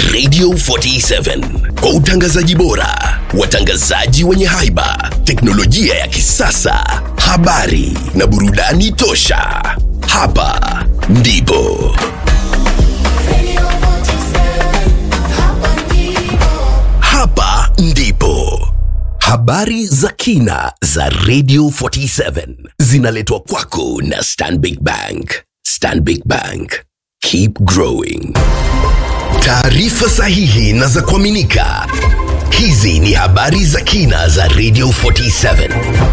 Radio 47 kwa utangazaji bora, watangazaji wenye haiba, teknolojia ya kisasa, habari na burudani tosha. Hapa ndipo Radio 47, hapa ndipo. hapa ndipo habari za kina za Radio 47 zinaletwa kwako na Stanbic Bank. Stanbic Bank, keep growing. Taarifa sahihi na za kuaminika. Hizi ni habari za kina za Radio 47.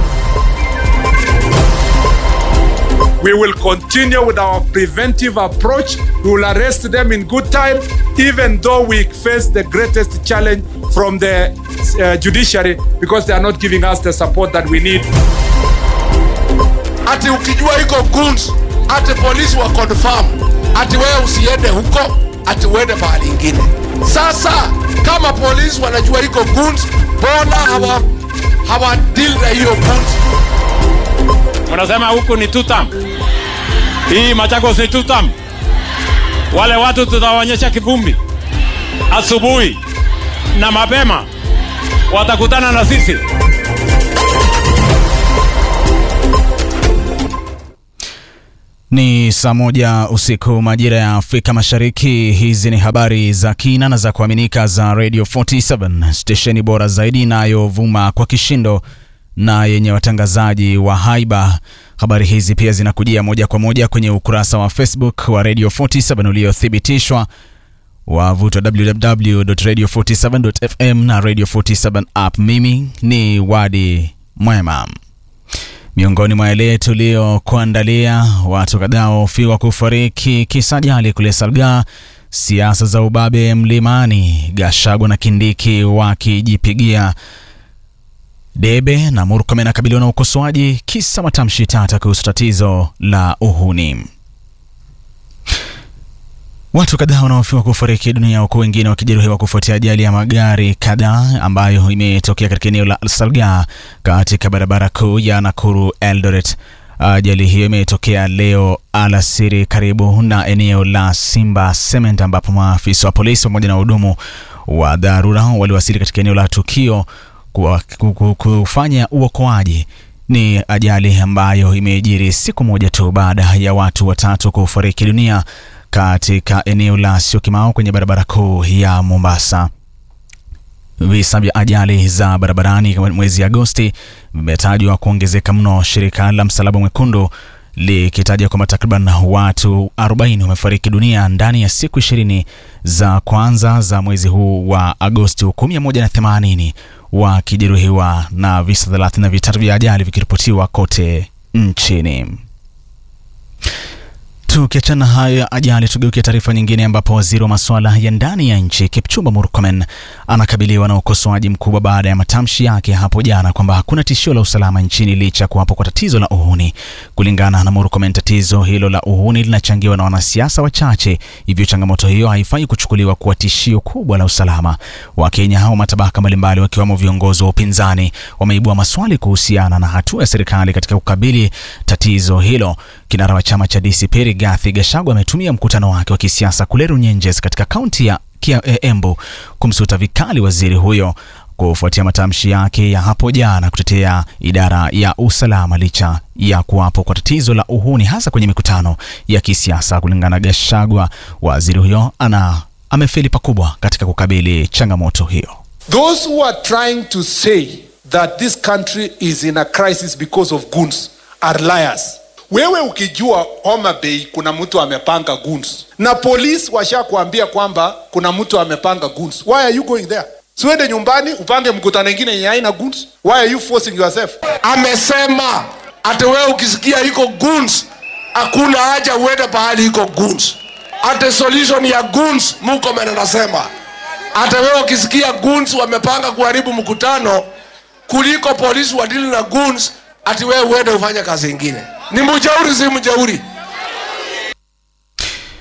We will continue with our preventive approach. We will arrest them in good time, even though we face the greatest challenge from the uh, judiciary because they are not giving us the support that we need. ati ukijua iko goons ati polisi wa confirm ati wewe usiende huko ati uende mahali ingine sasa kama polisi wanajua iko goons mbona hawa hawa deal na hiyo goons Unasema huku ni tutam, hii Machakos ni tutam. Wale watu tutawaonyesha kivumbi asubuhi na mapema, watakutana na sisi. Ni saa moja usiku majira ya Afrika Mashariki. Hizi ni habari za kina na za kuaminika za Radio 47 stesheni bora zaidi inayovuma kwa kishindo na yenye watangazaji wa haiba. Habari hizi pia zinakujia moja kwa moja kwenye ukurasa wa Facebook wa Radio 47 uliothibitishwa wavuti wa www.radio47.fm na Radio 47 app. Mimi ni Wadi Mwema. Miongoni mwa yale tuliyokuandalia, watu kadhaa wahofiwa kufariki kisa ajali kule Salgaa, siasa za ubabe mlimani, Gachagua na Kindiki wakijipigia debe, na Murkomen anakabiliwa na ukosoaji kisa matamshi tata kuhusu tatizo la uhuni. Watu kadhaa wanahofiwa kufariki dunia huku wengine wakijeruhiwa kufuatia ajali ya magari kadhaa ambayo imetokea katika eneo la Salgaa katika barabara kuu ya Nakuru Eldoret. Ajali hiyo imetokea leo alasiri karibu na eneo la Simba Cement ambapo maafisa wa polisi pamoja na wahudumu wa dharura waliwasili katika eneo la tukio kuwa- ku- ku- kufanya uokoaji. Ni ajali ambayo imejiri siku moja tu baada ya watu watatu kufariki dunia katika eneo la Syokimau kwenye barabara kuu ya Mombasa. Visa vya ajali za barabarani kama mwezi Agosti vimetajwa kuongezeka mno, shirika la Msalaba Mwekundu likitaja kwamba takriban watu 40 wamefariki dunia ndani ya siku 20 za kwanza za mwezi huu wa Agosti, huku 180 wakijeruhiwa na visa 33 vya ajali vikiripotiwa kote nchini. Tukiachana hayo ya ajali, tugeukia taarifa nyingine ambapo waziri wa masuala ya ndani ya nchi Kipchumba Murkomen anakabiliwa na ukosoaji mkubwa baada ya matamshi yake hapo jana kwamba hakuna tishio la usalama nchini licha ya kuwapo kwa tatizo la uhuni. Kulingana na Murkomen, tatizo hilo la uhuni linachangiwa na wanasiasa wachache, hivyo changamoto hiyo haifai kuchukuliwa kuwa tishio kubwa la usalama. Wakenya hao matabaka mbalimbali wakiwemo viongozi wa upinzani wameibua maswali kuhusiana na hatua ya serikali katika kukabili tatizo hilo. Kinara wa chama cha DCP Rigathi Gachagua ametumia mkutano wake wa kisiasa kule Runyenjes katika kaunti ya Kia- eh, Embu kumsuta vikali waziri huyo kufuatia matamshi yake ya hapo jana kutetea idara ya usalama licha ya kuwapo kwa tatizo la uhuni hasa kwenye mikutano ya kisiasa. Kulingana na Gachagua, waziri huyo ana amefeli pakubwa katika kukabili changamoto hiyo. those who are trying to say that this country is in a crisis because of goons are liars wewe ukijua homa bay kuna mtu amepanga goons na polisi washakuambia kwamba kuna mtu amepanga goons why are you going there siwende nyumbani upange mkutano ingine yenye haina goons why are you forcing yourself amesema ati wewe ukisikia iko goons hakuna haja uende pahali iko goons ati solution ya goons mukomen anasema hata wewe ukisikia goons wamepanga kuharibu mkutano kuliko polisi wadili na goons ati wewe uende ufanye kazi ingine ni mjauri si mjauri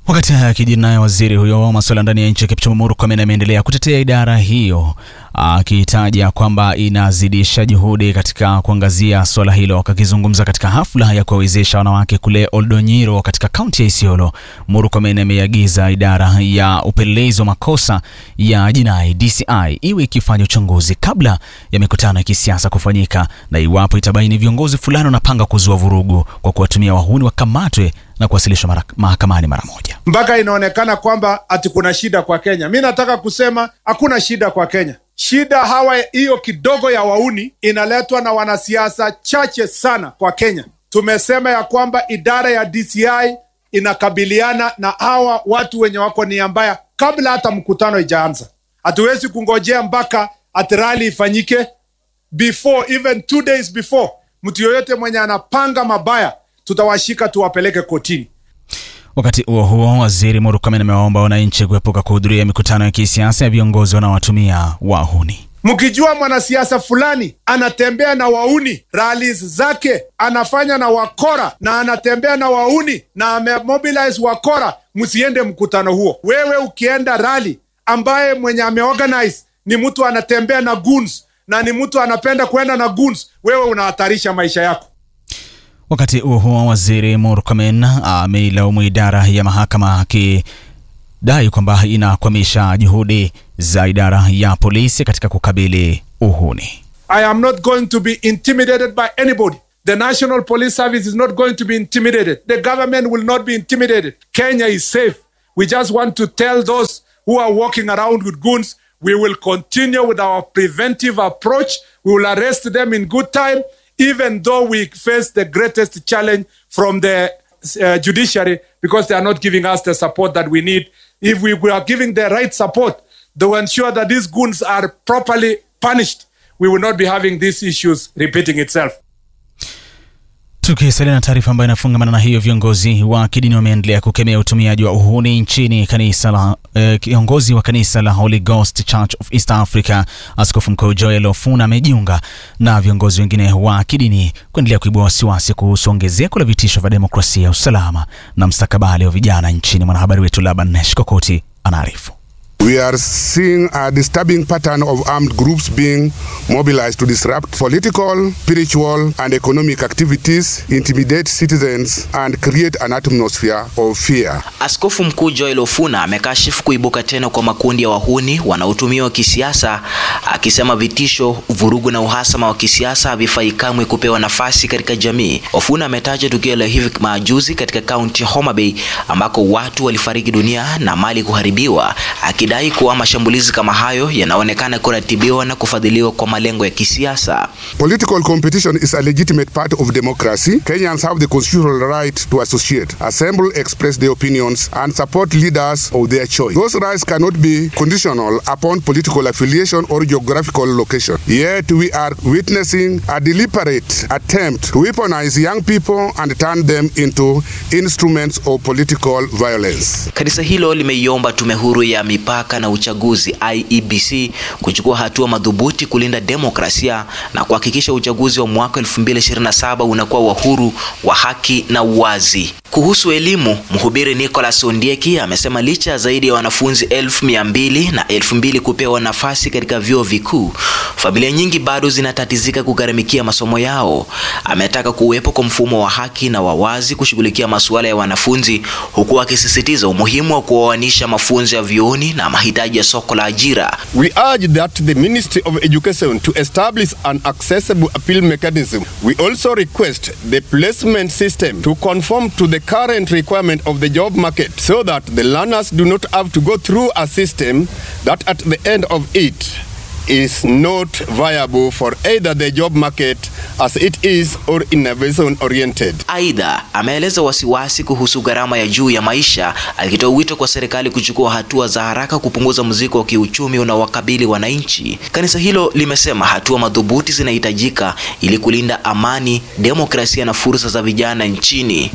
Wakati haya yakijiri, naye waziri huyo wa masuala ndani ya nchi Kipchumba Murkomen ameendelea kutetea idara hiyo akitaja kwamba inazidisha juhudi katika kuangazia suala hilo. Akizungumza katika hafla ya kuwawezesha wanawake kule Oldonyiro katika kaunti ya Isiolo, Murkomen ameiagiza idara ya upelelezi wa makosa ya jinai DCI iwe ikifanya uchunguzi kabla ya mikutano ya kisiasa kufanyika, na iwapo itabaini viongozi fulani wanapanga kuzua vurugu kwa kuwatumia wahuni wakamatwe na kuwasilishwa mara- mahakamani mara moja. mpaka inaonekana kwamba ati kuna shida kwa Kenya. Mi nataka kusema hakuna shida kwa Kenya. Shida hawa hiyo kidogo ya wauni inaletwa na wanasiasa chache sana kwa Kenya. Tumesema ya kwamba idara ya DCI inakabiliana na hawa watu wenye wako nia mbaya kabla hata mkutano ijaanza. Hatuwezi kungojea mpaka ati rally ifanyike before even two days before. Mtu yoyote mwenye anapanga mabaya tutawashika tuwapeleke kotini. Wakati huo huo, waziri Murkomen amewaomba wananchi kuepuka kuhudhuria mikutano ya kisiasa ya viongozi wanaowatumia wahuni. mkijua mwanasiasa fulani anatembea na wauni rallies zake anafanya na wakora na anatembea na wauni na amemobilize wakora msiende mkutano huo wewe ukienda rally ambaye mwenye ameorganize ni mtu anatembea na goons na ni mtu anapenda kwenda na goons wewe unahatarisha maisha yako Wakati huo huo, waziri Murkomen ameilaumu idara ya mahakama akidai kwamba inakwamisha juhudi za idara ya polisi katika kukabili uhuni. I am not going to be intimidated by anybody. The National Police Service is not going to be intimidated. The government will not be intimidated. Kenya is safe. We just want to tell those who are walking around with guns we will continue with our preventive approach. We will arrest them in good time, even though we face the greatest challenge from the uh, judiciary because they are not giving us the support that we need. If we were giving the right support to ensure that these goons are properly punished, we will not be having these issues repeating itself. Tukisalia na taarifa ambayo inafungamana na hiyo, viongozi wa kidini wameendelea kukemea utumiaji wa uhuni nchini. Kanisa la eh, kiongozi wa kanisa la Holy Ghost Church of East Africa Askofu Mkuu Joel Ofuna amejiunga na viongozi wengine wa kidini kuendelea kuibua wasiwasi kuhusu ongezeko la vitisho vya demokrasia, usalama na mstakabali wa vijana nchini. Mwanahabari wetu Laban Shikokoti anaarifu. We are seeing a disturbing pattern of armed groups being mobilized to disrupt political, spiritual, and economic activities, intimidate citizens, and create an atmosphere of fear. Askofu Mkuu Joel Ofuna amekashifu kuibuka tena kwa makundi ya wahuni wanaotumiwa kisiasa, akisema vitisho, vurugu na uhasama wa kisiasa havifai kamwe kupewa nafasi katika jamii. Ofuna ametaja tukio la hivi majuzi katika kaunti ya Homa Bay ambako watu walifariki dunia na mali kuharibiwa, akidai kuwa mashambulizi kama hayo yanaonekana kuratibiwa na kufadhiliwa kwa malengo ya kisiasa. Political competition is a legitimate part of democracy. Kenyans have the constitutional right to associate, assemble, express their opinions, and support leaders of their choice. Those rights cannot be conditional upon political affiliation or geographical location. Yet we are witnessing a deliberate attempt to weaponize young people and turn them into instruments of political violence. Kanisa hilo limeiomba tume huru ya mipaka na uchaguzi IEBC kuchukua hatua madhubuti kulinda demokrasia na kuhakikisha uchaguzi wa mwaka 2027 unakuwa wa huru, wa haki na uwazi. Kuhusu elimu, mhubiri Nicholas Ondieki amesema licha ya zaidi ya wanafunzi elfu mia mbili na elfu mbili kupewa nafasi katika vyuo vikuu, familia nyingi bado zinatatizika kugharamikia masomo yao. Ametaka kuwepo kwa mfumo wa haki na wa wazi kushughulikia masuala ya wanafunzi, huku akisisitiza umuhimu wa kuoanisha mafunzo ya vyuoni na mahitaji ya soko la ajira. We urge that the Ministry of Education to establish an accessible appeal mechanism. We also request the placement system to conform to the current requirement of the job market so that the learners do not have to go through a system that at the end of it is not viable for either the job market as it is or innovation oriented. Aidha, ameeleza wasiwasi kuhusu gharama ya juu ya maisha, akitoa wito kwa serikali kuchukua hatua za haraka kupunguza mzigo wa kiuchumi unaowakabili wananchi. Kanisa hilo limesema hatua madhubuti zinahitajika ili kulinda amani, demokrasia na fursa za vijana nchini.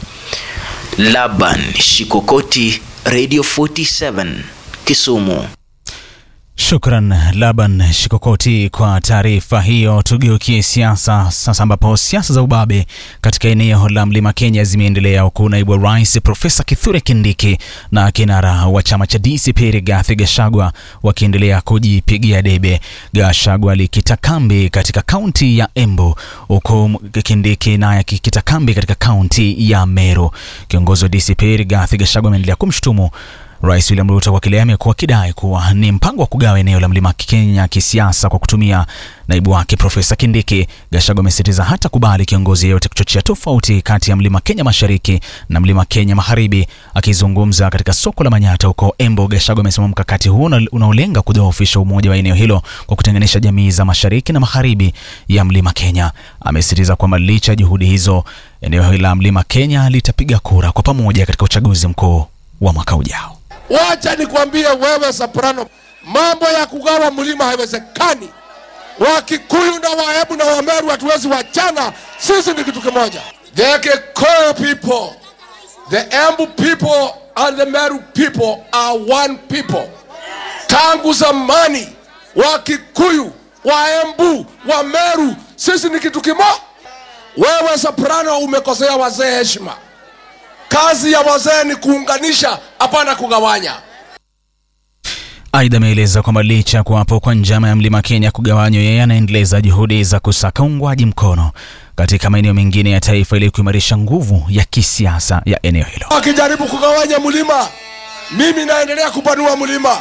Laban Shikokoti, Radio 47, Kisumu. Shukran Laban Shikokoti kwa taarifa hiyo. Tugeukie siasa sasa, ambapo siasa za ubabe katika eneo la mlima Kenya zimeendelea huku naibu wa rais Profesa Kithure Kindiki na kinara wa chama cha DCP Rigathi Gachagua wakiendelea kujipigia debe. Gachagua alikita kambi katika kaunti ya Embu huku Kindiki naye akikita kambi katika kaunti ya Meru. Kiongozi wa DCP Rigathi Gachagua ameendelea kumshutumu Rais William Ruto kwa kile amekuwa akidai kuwa ni mpango wa kugawa eneo la mlima Kenya kisiasa kwa kutumia naibu wake Profesa Kindiki. Gachagua amesisitiza hata kubali kiongozi yeyote kuchochea tofauti kati ya mlima Kenya mashariki na mlima Kenya magharibi. Akizungumza katika soko la Manyatta huko Embu, Gachagua amesema mkakati huo unaolenga kudhoofisha umoja wa eneo hilo kwa kutenganisha jamii za mashariki na magharibi ya mlima Kenya. Amesisitiza kwamba licha ya juhudi hizo, eneo hilo la mlima Kenya litapiga kura kwa pamoja katika uchaguzi mkuu wa mwaka ujao. Wacha nikwambie wewe Soprano, mambo ya kugawa mlima haiwezekani. Wakikuyu na Wahebu na Wameru hatuwezi wachana, sisi ni kitu kimoja. The Kikuyu people, the Embu people and the Meru people are one people. Tangu zamani Wakikuyu, Waembu, Wameru, sisi ni kitu kimoja. Wewe Soprano umekosea wazee heshima. Kazi ya wazee ni kuunganisha, hapana kugawanya. Aidha, ameeleza kwamba licha ya kuwapo kwa njama ya mlima Kenya kugawanywa, yeye anaendeleza juhudi za kusaka uungwaji mkono katika maeneo mengine ya taifa ili kuimarisha nguvu ya kisiasa ya eneo hilo. Wakijaribu kugawanya mlima, mimi naendelea kupanua mlima,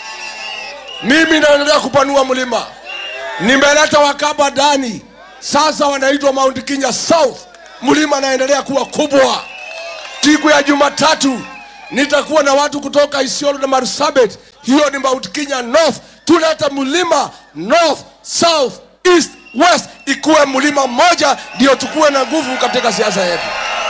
mimi naendelea kupanua mlima. Nimeleta Wakaba ndani, sasa wanaitwa Mount Kenya South. Mlima naendelea kuwa kubwa. Siku ya Jumatatu nitakuwa na watu kutoka Isiolo na Marsabit, hiyo ni Mount Kenya North. Tulete mlima North, South, East, West ikuwe mlima mmoja, ndio tukuwe na nguvu katika siasa yetu.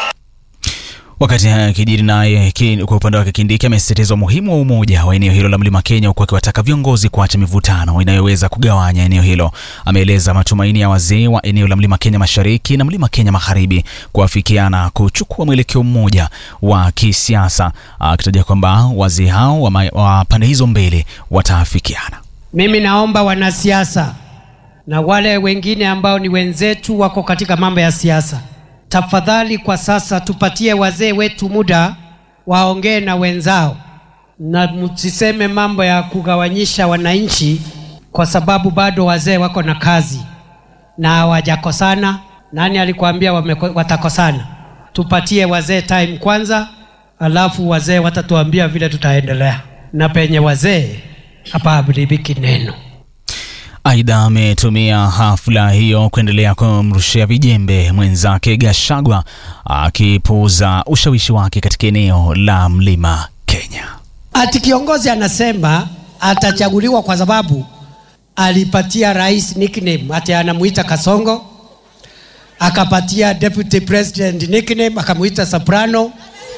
Wakati haya yakijiri, naye kwa upande wake Kindiki amesisitiza umuhimu wa umoja wa eneo hilo la mlima Kenya, huku akiwataka viongozi kuacha mivutano inayoweza kugawanya eneo hilo. Ameeleza matumaini ya wazee wa eneo la mlima Kenya mashariki na mlima Kenya magharibi kuafikiana kuchukua mwelekeo mmoja wa kisiasa, akitaja kwamba wazee hao wa, wa pande hizo mbili wataafikiana. Mimi naomba wanasiasa na wale wengine ambao ni wenzetu wako katika mambo ya siasa tafadhali kwa sasa tupatie wazee wetu muda waongee na wenzao, na msiseme mambo ya kugawanyisha wananchi, kwa sababu bado wazee wako na kazi na hawajakosana. Nani alikwambia watakosana? Tupatie wazee time kwanza, alafu wazee watatuambia vile tutaendelea, na penye wazee hapa haharibiki neno. Aidha, ametumia hafla hiyo kuendelea kumrushia vijembe mwenzake Gachagua akipuuza ushawishi wake katika eneo la mlima Kenya. Ati kiongozi anasema atachaguliwa kwa sababu alipatia rais nickname, ati anamuita Kasongo, akapatia deputy president nickname akamuita Soprano,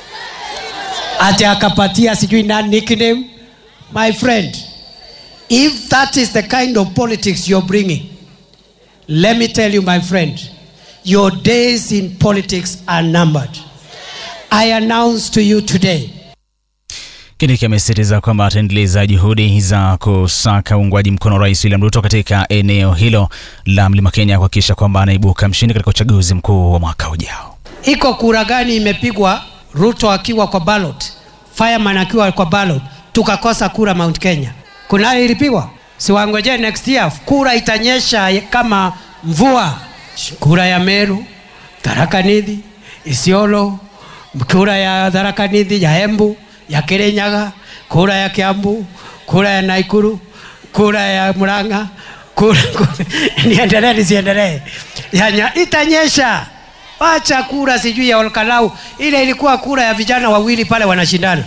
ati akapatia sijui nani nickname. My friend, If that is the kind of politics you're bringing, let me tell you, my friend, your days in politics are numbered. I announce to you today. Kindiki amesisitiza kwamba ataendeleza juhudi za kusaka uungwaji mkono Rais William Ruto katika eneo hilo la mlima Kenya kuhakikisha kwamba anaibuka mshindi katika uchaguzi mkuu wa mwaka ujao. Iko kura gani imepigwa Ruto akiwa kwa ballot, Fireman akiwa kwa ballot, tukakosa kura Mount Kenya? kunayo ilipigwa, siwangojee next year, kura itanyesha kama mvua. Kura ya Meru, Tharaka Nithi, Isiolo, kura ya Tharaka Nithi, ya Embu, ya Kirinyaga, kura ya Kiambu, kura ya Naikuru, kura ya Murang'a, kura, kura niendelee nisiendelee, yanya itanyesha. Wacha kura sijui ya Olkalau, ile ilikuwa kura ya vijana wawili pale wanashindana.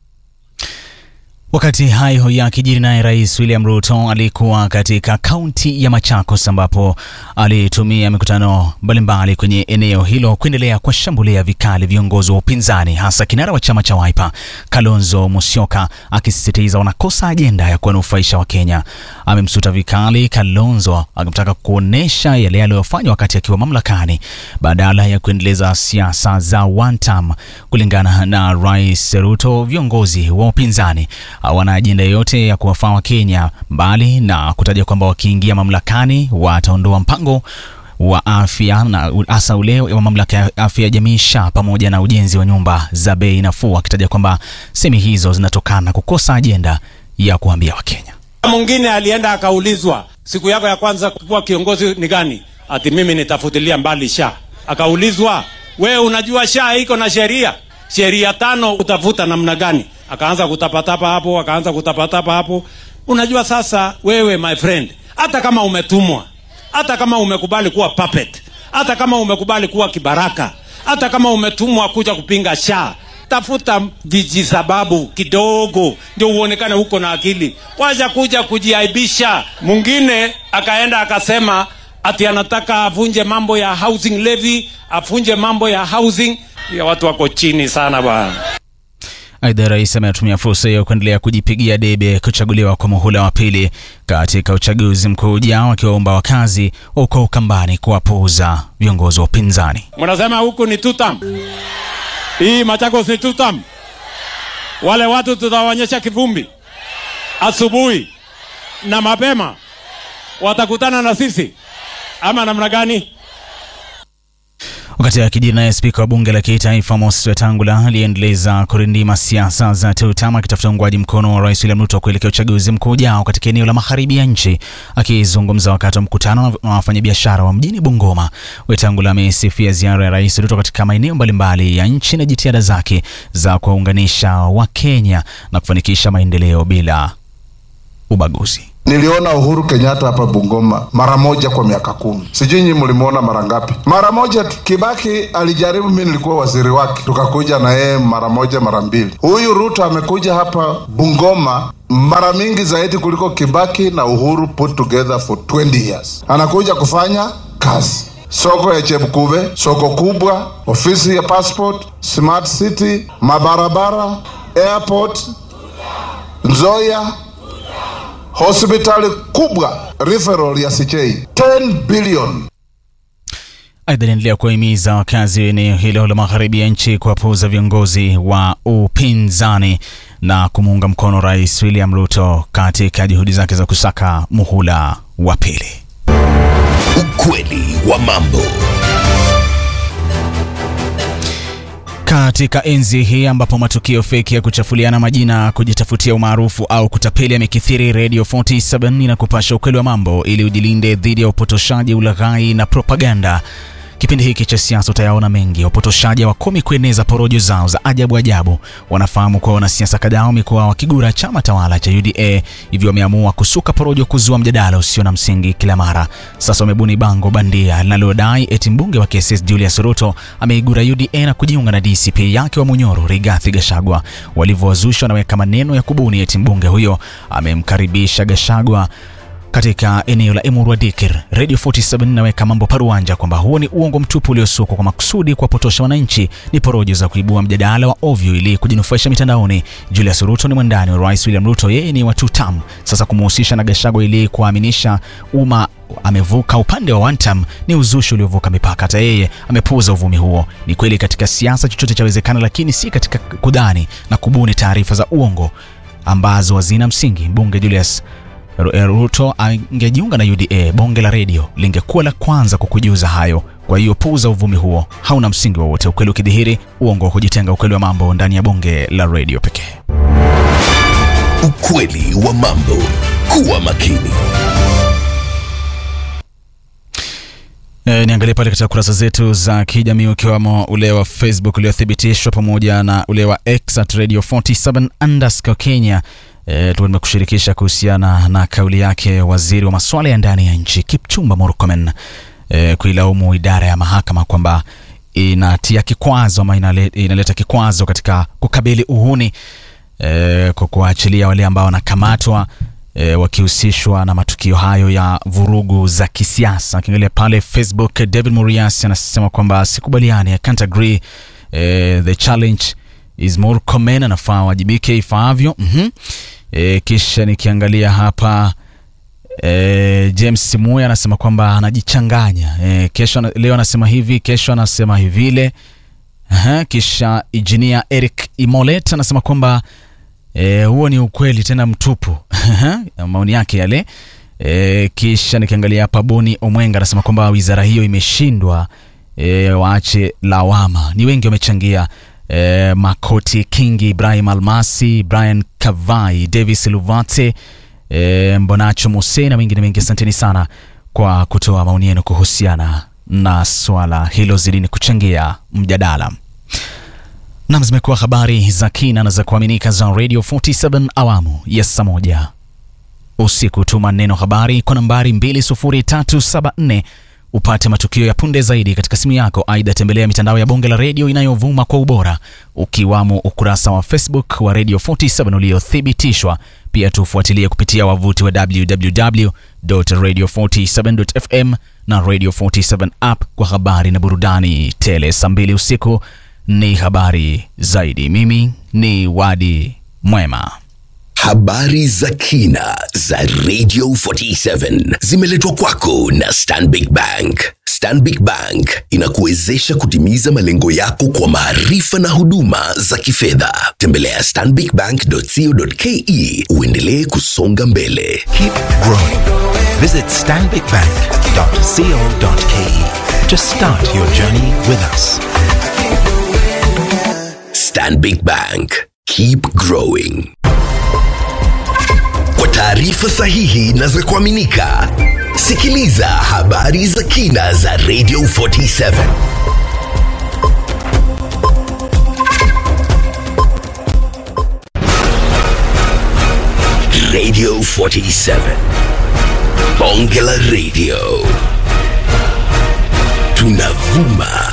Wakati hayo yakijiri, naye Rais William Ruto alikuwa katika kaunti ya Machakos ambapo alitumia mikutano mbalimbali kwenye eneo hilo kuendelea kuwashambulia vikali viongozi wa upinzani, hasa kinara wa chama cha Wiper Kalonzo Musyoka, akisisitiza wanakosa ajenda ya kuwanufaisha Wakenya. Amemsuta vikali Kalonzo akimtaka kuonesha yale aliyofanya wakati akiwa mamlakani badala ya kuendeleza siasa za one term. Kulingana na Rais Ruto, viongozi wa upinzani hawana ajenda yoyote ya kuwafaa Wakenya, mbali na kutaja kwamba wakiingia mamlakani wataondoa mpango wa afya na hasa ule wa mamlaka ya afya ya jamii SHA pamoja na ujenzi wa nyumba za bei nafuu, akitaja kwamba semi hizo zinatokana na kukosa ajenda ya kuambia Wakenya. Mwingine alienda akaulizwa, siku yako ya kwanza kuwa kiongozi ni gani? Ati mimi nitafutilia mbali SHA. Akaulizwa, wewe unajua SHA iko na sheria, sheria tano, utafuta namna gani? Akaanza kutapatapa hapo, akaanza kutapatapa hapo. Unajua sasa, wewe my friend, hata kama umetumwa, hata kama umekubali kuwa puppet, hata kama umekubali kuwa kibaraka, hata kama umetumwa kuja kupinga SHA, tafuta vijisababu kidogo ndio uonekane huko na akili, wacha kuja kujiaibisha. Mwingine akaenda akasema ati anataka avunje mambo ya housing levy, avunje mambo ya housing. Ya watu wako chini sana bwana. Aidha, rais ametumia fursa hiyo kuendelea kujipigia debe kuchaguliwa kwa muhula wa pili katika uchaguzi mkuu ujao, akiwaomba wakazi huko Ukambani kuwapuuza viongozi wa upinzani. Mnasema huku ni tutam, hii Machakos ni tutam. Wale watu tutawaonyesha kivumbi asubuhi na mapema, watakutana na sisi ama namna gani? Wakati akijiri naye spika wa bunge la kitaifa Moses Wetangula aliendeleza kurindima siasa za TUTAM akitafuta uungwaji mkono wa rais William Ruto kuelekea uchaguzi mkuu ujao katika eneo la magharibi ya nchi. Akizungumza wakati wa mkutano na wafanyabiashara wa mjini Bungoma, Wetangula amesifia ziara ya rais Ruto katika maeneo mbalimbali ya nchi na jitihada zake za kuwaunganisha Wakenya na kufanikisha maendeleo bila ubaguzi. Niliona Uhuru Kenyatta hapa Bungoma mara moja kwa miaka kumi. Sijui nyinyi mlimuona mara ngapi? Mara moja tu. Kibaki alijaribu, mimi nilikuwa waziri wake, tukakuja na yeye mara moja mara mbili. Huyu Ruto amekuja hapa Bungoma mara mingi zaidi kuliko Kibaki na Uhuru put together for 20 years. Anakuja kufanya kazi soko ya Chepkube, soko kubwa, ofisi ya passport, smart city, mabarabara, airport, Nzoia, hospitali kubwa referral ya CJ 10 billion. Aidha, aliendelea kuwahimiza wakazi wa eneo hilo la magharibi ya nchi kuwapuuza viongozi wa upinzani na kumuunga mkono Rais William Ruto katika juhudi zake za kusaka muhula wa pili. Ukweli wa mambo. Katika enzi hii ambapo matukio feki ya kuchafuliana majina, kujitafutia umaarufu au kutapeli yamekithiri, Radio 47 inakupasha ukweli wa mambo ili ujilinde dhidi ya upotoshaji, ulaghai na propaganda. Kipindi hiki cha siasa utayaona mengi. Wapotoshaji hawakomi kueneza porojo zao za ajabu ajabu. Wanafahamu kuwa wanasiasa kadhaa wamekuwa wakigura chama tawala cha UDA, hivyo wameamua kusuka porojo, kuzua mjadala usio na msingi kila mara. Sasa wamebuni bango bandia linalodai eti mbunge wa KSS Julius Ruto ameigura UDA na kujiunga na DCP yake wa Munyoro Rigathi Gachagua. Walivyowazusha wanaweka maneno ya kubuni eti mbunge huyo amemkaribisha Gachagua katika eneo la Emurua Dikir. Radio 47 inaweka mambo paruanja kwamba huo ni uongo mtupu uliosukwa kwa makusudi kuwapotosha wananchi, ni porojo za kuibua mjadala wa ovyo ili kujinufaisha mitandaoni. Julius Ruto ni mwandani wa Rais William Ruto, yeye ni wa TUTAM. Sasa kumhusisha na Gachagua ili kuaminisha umma amevuka upande wa wantam ni uzushi uliovuka mipaka. Hata yeye amepuuza uvumi huo. Ni kweli katika siasa chochote chawezekana, lakini si katika kudhani na kubuni taarifa za uongo ambazo hazina msingi. Mbunge Julius Ruto angejiunga na UDA, bonge la redio lingekuwa la kwanza kukujuza hayo. Kwa hiyo puuza uvumi huo, hauna msingi wowote. Ukweli ukidhihiri, uongo wa kujitenga. Ukweli wa mambo ndani ya bonge la redio pekee. Ukweli wa mambo. Kuwa makini. E, niangalie pale katika kurasa zetu za kijamii ukiwamo ule wa Facebook uliothibitishwa pamoja na ule wa X at radio 47 underscore Kenya. E, tumekushirikisha kuhusiana na kauli yake waziri wa masuala ya ndani ya nchi Kipchumba Murkomen e, kuilaumu idara ya mahakama kwamba inatia kikwazo ama inale, inaleta kikwazo katika kukabili uhuni e, kwa kuwaachilia wale ambao wanakamatwa e, wakihusishwa na matukio hayo ya vurugu za kisiasa. Akiangalia pale Facebook, David Murias anasema kwamba sikubaliani, I can't agree e, the challenge is Murkomen anafaa wajibike ifaavyo. mm -hmm. E, kisha nikiangalia hapa e, James Simuya anasema kwamba anajichanganya e, kesho leo anasema hivi, kesho anasema hivile. Aha, kisha engineer Eric Imolet anasema kwamba E, huo ni ukweli tena mtupu maoni yake yale. E, kisha nikiangalia hapa Boni Omwenga anasema kwamba wizara hiyo imeshindwa, e, waache lawama. Ni wengi wamechangia e, Makoti Kingi, Ibrahim Almasi, Brian Kavai, Davis Luvate, e, Mbonacho Mose na wengine wengi. Asanteni sana kwa kutoa maoni yenu kuhusiana na swala hilo, zidini kuchangia mjadala. Nam, zimekuwa habari za kina na za kuaminika za Radio 47 awamu ya saa moja usiku. Tuma neno habari kwa nambari 20374 upate matukio ya punde zaidi katika simu yako. Aidha, tembelea mitandao ya bonge la redio inayovuma kwa ubora ukiwamo ukurasa wa Facebook wa Radio 47 uliothibitishwa. Pia tufuatilie kupitia wavuti wa www.radio47.fm na Radio 47 app kwa habari na burudani tele. Saa mbili usiku ni habari zaidi. Mimi ni Wadi Mwema. Habari za kina za Radio 47 zimeletwa kwako na Stanbic Bank. Stanbic Bank inakuwezesha kutimiza malengo yako kwa maarifa na huduma za kifedha. Tembelea stanbicbank.co.ke uendelee kusonga mbele. Keep growing. Visit stanbicbank.co.ke to start your journey with us. Stanbic Bank. Keep growing. Kwa taarifa sahihi na za kuaminika, sikiliza habari za kina za Radio 47. Radio 47. Bonge la Radio. Tunavuma